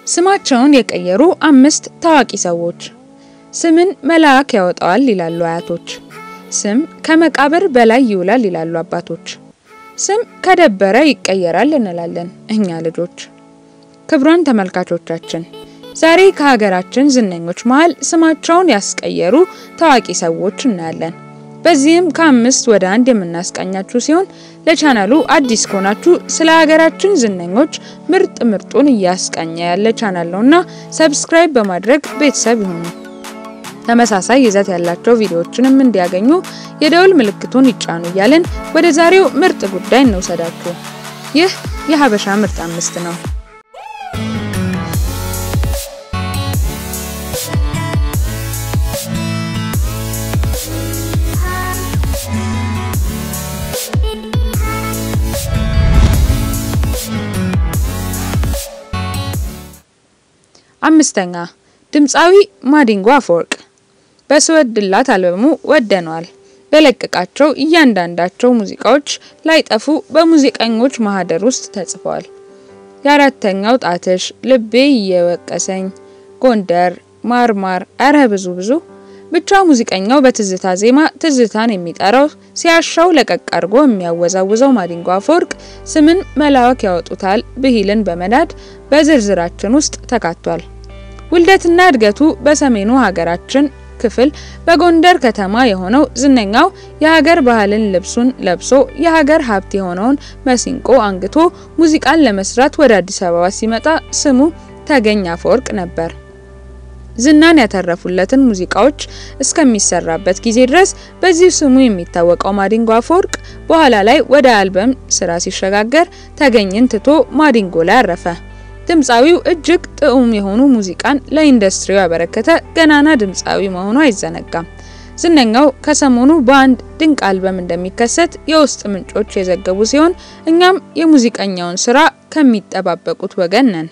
ስማቸውን የቀየሩ አምስት ታዋቂ ሰዎች። ስምን መልአክ ያወጣዋል ይላሉ አያቶች። ስም ከመቃብር በላይ ይውላል ይላሉ አባቶች። ስም ከደበረ ይቀየራል እንላለን እኛ ልጆች። ክቡራን ተመልካቾቻችን ዛሬ ከሀገራችን ዝነኞች መሀል ስማቸውን ያስቀየሩ ታዋቂ ሰዎች እናያለን። በዚህም ከአምስት ወደ አንድ የምናስቃኛችሁ ሲሆን ለቻናሉ አዲስ ከሆናችሁ ስለ ሀገራችን ዝነኞች ምርጥ ምርጡን እያስቃኘ ያለ ቻናል ነውና ሰብስክራይብ በማድረግ ቤተሰብ ይሁኑ። ተመሳሳይ ይዘት ያላቸው ቪዲዮዎችንም እንዲያገኙ የደውል ምልክቱን ይጫኑ እያልን ወደ ዛሬው ምርጥ ጉዳይ እንውሰዳችሁ። ይህ የሀበሻ ምርጥ አምስት ነው። አምስተኛ ድምፃዊ ማዲንጎ አፈወርቅ በስወድላት አልበሙ ወደነዋል በለቀቃቸው እያንዳንዳቸው ሙዚቃዎች ላይጠፉ በሙዚቀኞች ማህደር ውስጥ ተጽፈዋል። የአራተኛው ጣትሽ፣ ልቤ እየወቀሰኝ፣ ጎንደር፣ ማርማር፣ እረ ብዙ ብዙ ብቻ ሙዚቀኛው በትዝታ ዜማ ትዝታን የሚጠራው ሲያሻው ለቀቅ አድርጎ የሚያወዛውዘው ማዲንጎ አፈወርቅ ስምን መልአክ ያወጡታል ብሂልን በመናድ በዝርዝራችን ውስጥ ተካቷል። ውልደትና እድገቱ በሰሜኑ ሀገራችን ክፍል በጎንደር ከተማ የሆነው ዝነኛው የሀገር ባህልን ልብሱን ለብሶ የሀገር ሀብት የሆነውን መሲንቆ አንግቶ ሙዚቃን ለመስራት ወደ አዲስ አበባ ሲመጣ ስሙ ተገኝ አፈወርቅ ነበር። ዝናን ያተረፉለትን ሙዚቃዎች እስከሚሰራበት ጊዜ ድረስ በዚህ ስሙ የሚታወቀው ማዲንጎ አፈወርቅ በኋላ ላይ ወደ አልበም ስራ ሲሸጋገር ተገኝን ትቶ ማዲንጎ ላይ አረፈ። ድምፃዊው እጅግ ጥዑም የሆኑ ሙዚቃን ለኢንዱስትሪው ያበረከተ ገናና ድምፃዊ መሆኑ አይዘነጋም። ዝነኛው ከሰሞኑ በአንድ ድንቅ አልበም እንደሚከሰት የውስጥ ምንጮች የዘገቡ ሲሆን እኛም የሙዚቀኛውን ስራ ከሚጠባበቁት ወገን ነን።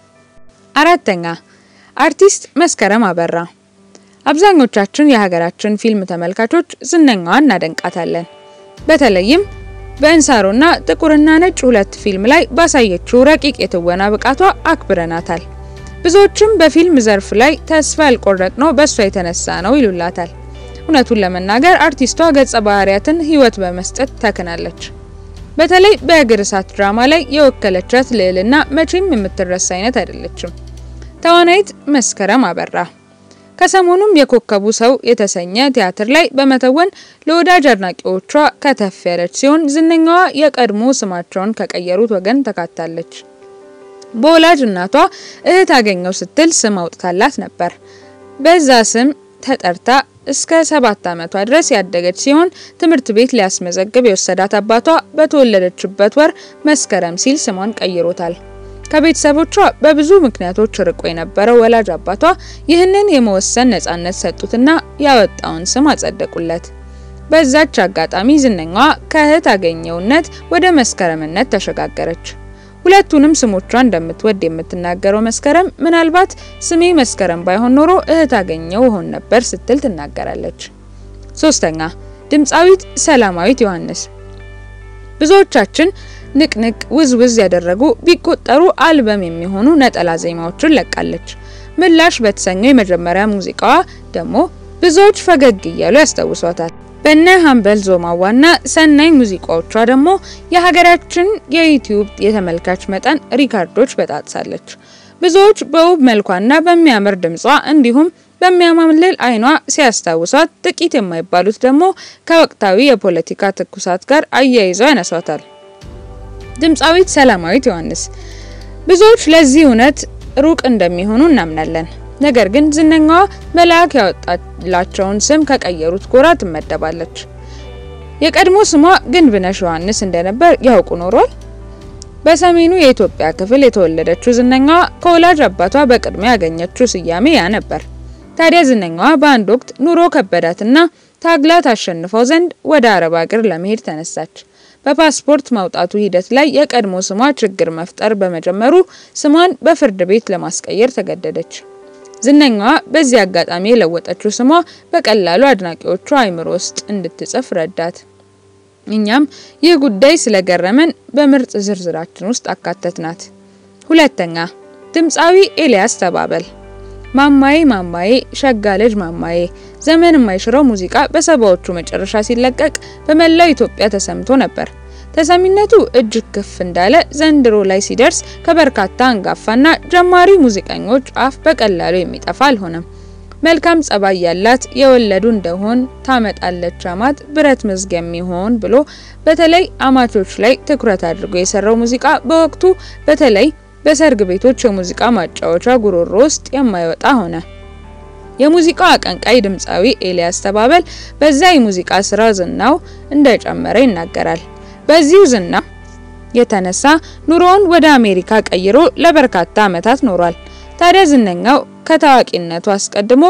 አራተኛ አርቲስት መስከረም አበራ። አብዛኞቻችን የሀገራችን ፊልም ተመልካቾች ዝነኛዋን እናደንቃታለን። በተለይም በእንሳሮና ጥቁርና ነጭ ሁለት ፊልም ላይ ባሳየችው ረቂቅ የትወና ብቃቷ አክብረናታል። ብዙዎችም በፊልም ዘርፍ ላይ ተስፋ ያልቆረጥነው በእሷ የተነሳ ነው ይሉላታል። እውነቱን ለመናገር አርቲስቷ ገጸ ባህሪያትን ሕይወት በመስጠት ተክናለች። በተለይ በእግር እሳት ድራማ ላይ የወከለቻት ልዕልና መቼም የምትረሳ አይነት አይደለችም። ተዋናይት መስከረም አበራ ከሰሞኑም የኮከቡ ሰው የተሰኘ ቲያትር ላይ በመተወን ለወዳጅ አድናቂዎቿ ከተፍ ያለች ሲሆን ዝነኛዋ የቀድሞ ስማቸውን ከቀየሩት ወገን ተካታለች። በወላጅ እናቷ እህት አገኘው ስትል ስም አውጥታላት ነበር። በዛ ስም ተጠርታ እስከ ሰባት ዓመቷ ድረስ ያደገች ሲሆን ትምህርት ቤት ሊያስመዘግብ የወሰዳት አባቷ በተወለደችበት ወር መስከረም ሲል ስሟን ቀይሮታል። ከቤተሰቦቿ በብዙ ምክንያቶች ርቆ የነበረው ወላጅ አባቷ ይህንን የመወሰን ነጻነት ሰጡትና ያወጣውን ስም አጸደቁለት። በዛች አጋጣሚ ዝነኛዋ ከእህት አገኘውነት ወደ መስከረምነት ተሸጋገረች። ሁለቱንም ስሞቿ እንደምትወድ የምትናገረው መስከረም ምናልባት ስሜ መስከረም ባይሆን ኖሮ እህት አገኘው ሆን ነበር ስትል ትናገራለች። ሶስተኛ ድምፃዊት ሰላማዊት ዮሐንስ ብዙዎቻችን ንቅንቅ ውዝውዝ ያደረጉ ቢቆጠሩ አልበም የሚሆኑ ነጠላ ዜማዎችን ለቃለች። ምላሽ በተሰኘው የመጀመሪያ ሙዚቃዋ ደግሞ ብዙዎች ፈገግ እያሉ ያስታውሷታል። በነ ሀምበል ዞማዋና ሰናይ ሙዚቃዎቿ ደግሞ የሀገራችን የዩቲዩብ የተመልካች መጠን ሪካርዶች በጣጥሳለች። ብዙዎች በውብ መልኳና በሚያምር ድምጿ እንዲሁም በሚያማልል አይኗ ሲያስታውሷት፣ ጥቂት የማይባሉት ደግሞ ከወቅታዊ የፖለቲካ ትኩሳት ጋር አያይዘው ያነሷታል። ድምፃዊት ሰላማዊት ዮሐንስ ብዙዎች ለዚህ እውነት ሩቅ እንደሚሆኑ እናምናለን። ነገር ግን ዝነኛዋ መልአክ ያወጣላቸውን ስም ከቀየሩት ጎራ ትመደባለች። የቀድሞ ስሟ ግንብነሽ ዮሐንስ እንደነበር ያውቁ ኖሯል። በሰሜኑ የኢትዮጵያ ክፍል የተወለደችው ዝነኛዋ ከወላጅ አባቷ በቅድሚያ ያገኘችው ስያሜ ያ ነበር። ታዲያ ዝነኛዋ በአንድ ወቅት ኑሮ ከበዳትና ታግላ ታሸንፈው ዘንድ ወደ አረብ ሀገር ለመሄድ ተነሳች። በፓስፖርት ማውጣቱ ሂደት ላይ የቀድሞ ስሟ ችግር መፍጠር በመጀመሩ ስሟን በፍርድ ቤት ለማስቀየር ተገደደች። ዝነኛዋ በዚህ አጋጣሚ የለወጠችው ስሟ በቀላሉ አድናቂዎቿ አይምሮ ውስጥ እንድትጽፍ ረዳት። እኛም ይህ ጉዳይ ስለገረመን በምርጥ ዝርዝራችን ውስጥ አካተትናት። ሁለተኛ ድምፃዊ ኤልያስ ተባበል ማማዬ ማማዬ ሸጋ ልጅ ማማዬ ዘመን የማይሽረው ሙዚቃ በሰባዎቹ መጨረሻ ሲለቀቅ በመላው ኢትዮጵያ ተሰምቶ ነበር። ተሰሚነቱ እጅግ ከፍ እንዳለ ዘንድሮ ላይ ሲደርስ ከበርካታ አንጋፋና ጀማሪ ሙዚቀኞች አፍ በቀላሉ የሚጠፋ አልሆነም። መልካም ጸባይ ያላት የወለዱ እንደሆን ታመጣለች አማት ብረት መዝጊያ የሚሆን ብሎ በተለይ አማቾች ላይ ትኩረት አድርጎ የሰራው ሙዚቃ በወቅቱ በተለይ በሰርግ ቤቶች የሙዚቃ ማጫወቻ ጉሮሮ ውስጥ የማይወጣ ሆነ። የሙዚቃው አቀንቃይ ድምፃዊ ኤልያስ ተባበል በዛ የሙዚቃ ስራ ዝናው እንደጨመረ ይናገራል። በዚሁ ዝና የተነሳ ኑሮውን ወደ አሜሪካ ቀይሮ ለበርካታ ዓመታት ኖሯል። ታዲያ ዝነኛው ከታዋቂነቱ አስቀድሞ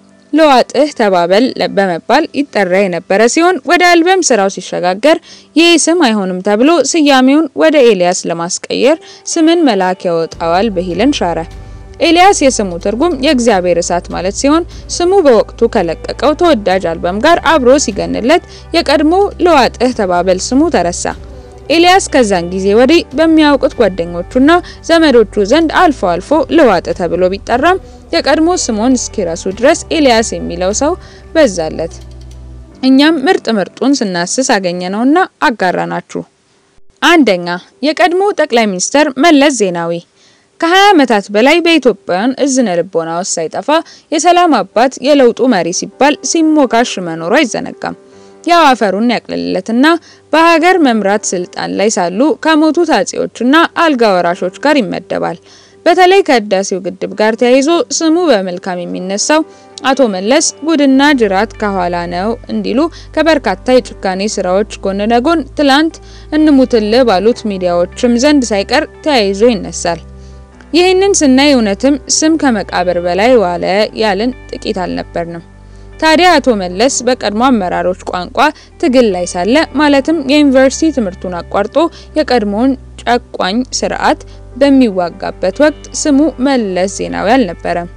ለዋጥህ ተባበል በመባል ይጠራ የነበረ ሲሆን ወደ አልበም ስራው ሲሸጋገር ይህ ስም አይሆንም ተብሎ ስያሜውን ወደ ኤልያስ ለማስቀየር ስምን መልአክ ያወጣዋል ብሂልን ሻረ። ኤልያስ የስሙ ትርጉም የእግዚአብሔር እሳት ማለት ሲሆን ስሙ በወቅቱ ከለቀቀው ተወዳጅ አልበም ጋር አብሮ ሲገንለት የቀድሞ ለዋጥህ ተባበል ስሙ ተረሳ። ኤልያስ ከዛን ጊዜ ወዲህ በሚያውቁት ጓደኞቹና ዘመዶቹ ዘንድ አልፎ አልፎ ለዋጥህ ተብሎ ቢጠራም የቀድሞ ስሙን እስኪረሱ ድረስ ኤልያስ የሚለው ሰው በዛለት። እኛም ምርጥ ምርጡን ስናስስ አገኘነውና አጋራናችሁ። አንደኛ የቀድሞ ጠቅላይ ሚኒስተር መለስ ዜናዊ ከ20 ዓመታት በላይ በኢትዮጵያውያን እዝነ ልቦና ውስጥ ሳይጠፋ የሰላም አባት የለውጡ መሪ ሲባል ሲሞካሽ መኖሩ አይዘነጋም። ያው አፈሩን ያቅልለትና በሀገር መምራት ስልጣን ላይ ሳሉ ከሞቱት አጼዎችና አልጋ ወራሾች ጋር ይመደባል። በተለይ ከህዳሴው ግድብ ጋር ተያይዞ ስሙ በመልካም የሚነሳው አቶ መለስ ጉድና ጅራት ከኋላ ነው እንዲሉ ከበርካታ የጭካኔ ስራዎች ጎን ለጎን ትላንት እንሙትልህ ባሉት ሚዲያዎችም ዘንድ ሳይቀር ተያይዞ ይነሳል። ይህንን ስናይ እውነትም ስም ከመቃብር በላይ ዋለ ያልን ጥቂት አልነበርንም። ታዲያ አቶ መለስ በቀድሞ አመራሮች ቋንቋ ትግል ላይ ሳለ ማለትም የዩኒቨርሲቲ ትምህርቱን አቋርጦ የቀድሞውን ጨቋኝ ስርዓት በሚዋጋበት ወቅት ስሙ መለስ ዜናዊ አልነበረም።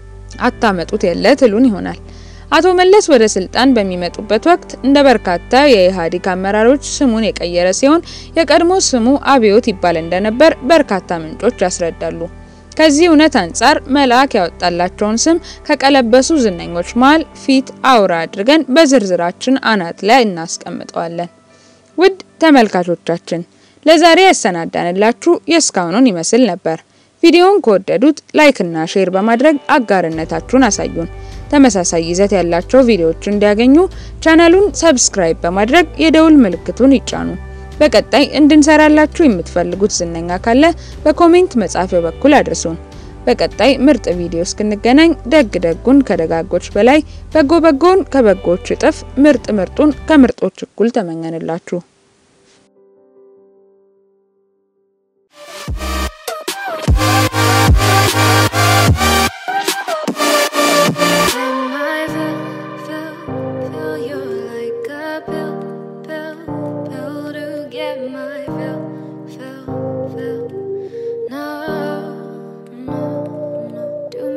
አታመጡት የለ ትሉን ይሆናል። አቶ መለስ ወደ ስልጣን በሚመጡበት ወቅት እንደ በርካታ የኢህአዴግ አመራሮች ስሙን የቀየረ ሲሆን የቀድሞ ስሙ አብዮት ይባል እንደነበር በርካታ ምንጮች ያስረዳሉ። ከዚህ እውነት አንጻር መልአክ ያወጣላቸውን ስም ከቀለበሱ ዝነኞች መሃል ፊት አውራ አድርገን በዝርዝራችን አናት ላይ እናስቀምጠዋለን። ውድ ተመልካቾቻችን ለዛሬ ያሰናዳንላችሁ የእስካሁኑን ይመስል ነበር። ቪዲዮውን ከወደዱት ላይክ እና ሼር በማድረግ አጋርነታችሁን አሳዩን። ተመሳሳይ ይዘት ያላቸው ቪዲዮዎች እንዲያገኙ ቻናሉን ሰብስክራይብ በማድረግ የደውል ምልክቱን ይጫኑ። በቀጣይ እንድንሰራላችሁ የምትፈልጉት ዝነኛ ካለ በኮሜንት መጻፊያው በኩል አድርሱን። በቀጣይ ምርጥ ቪዲዮ እስክንገናኝ ደግ ደጉን ከደጋጎች በላይ በጎ በጎን ከበጎች እጥፍ ምርጥ ምርጡን ከምርጦች እኩል ተመኘንላችሁ።